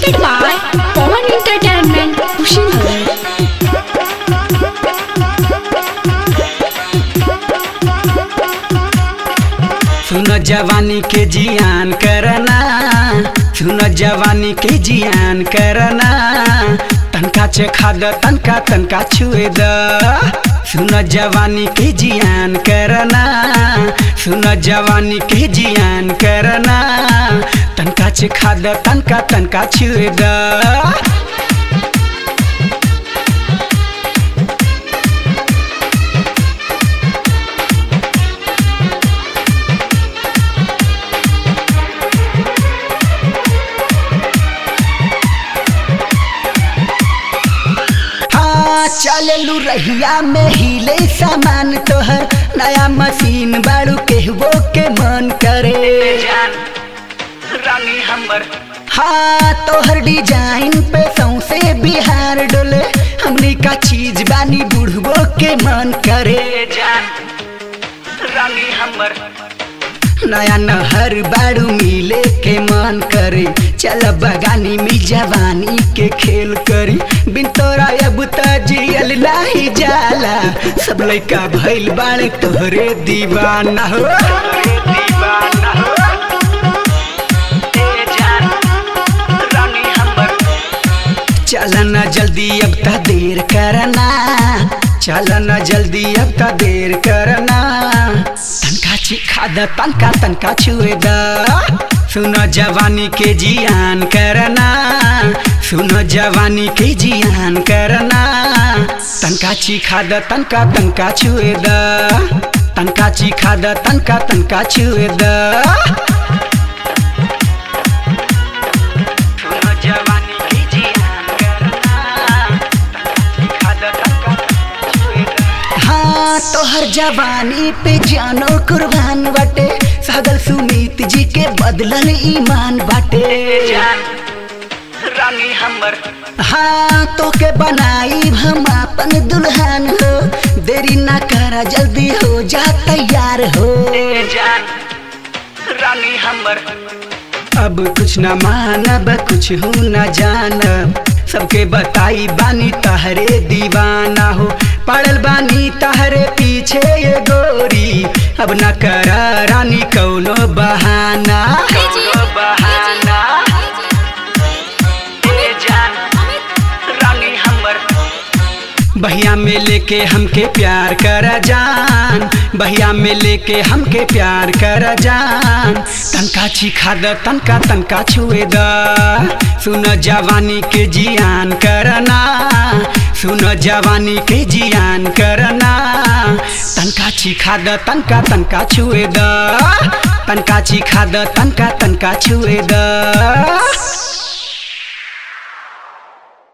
presented by Pawan Entertainment, Kushinagar. सुन जवानी के जियान करना सुन जवानी के जियान करना तनका चखा द तनका तनका छुए द सुन जवानी के जियान करना सुन जवानी के जियान करना तनका चखा द तनका तनका छुए द हाँ चललू रहिया में हिले सामान तोहर नया मशीन बाड़ू केहबो के मन करे रानी हमर हाँ तोहर डिजाइन पे सौसे बिहार डोले हमनी का चीज बानी बुढ़बो के मन करे जान रानी हमर नया नहर बाड़ू मिले के मन करे चल बगानी में जवानी के खेल करी बिन तोरा अब त जियल नाही जाला सब लइका भइल बाड़े तोहरे दीवाना हो दीवाना हो ए जान रानी हमर चल न जल्दी अब त देर करना चल न जल्दी अब त देर करना तनका चिखा द तनका तनका छुए द सुन जवानी के जियान करना सुन जवानी के जियान करना तनका चिखा द तनका तनका छुए द तनका चिखा द तनका तनका छुए द सुन जवानी के जियान करना तनका चिखा द तनका तनका छुए द हाँ तोहर जवानी पे जानो कुर्बान बाटे सागल सुमित जी के बदलल ईमान बाटे रानी हमर हाँ तो के बनाई हम अपन दुल्हन हो देरी ना करा जल्दी हो जा तैयार हो जान रानी हमर अब कुछ न मानब कुछ हो न जानब सबके बताई बानी तहरे दीवाना हो पड़ल बानी तहरे पीछे ये गोरी अब न कर रानी कौनो बहाना कौनो बहाना ए जान रानी हमर बहिया में लेके हमके प्यार कर जान बहिया में लेके हमके प्यार कर जान तनका चिखा द तनका तनका छुए द सुन जवानी के जियान करना सुन जवानी के जियान करना तनका चिखा द तनका तनका छुए द तनका चिखा द तनका तनका छुए द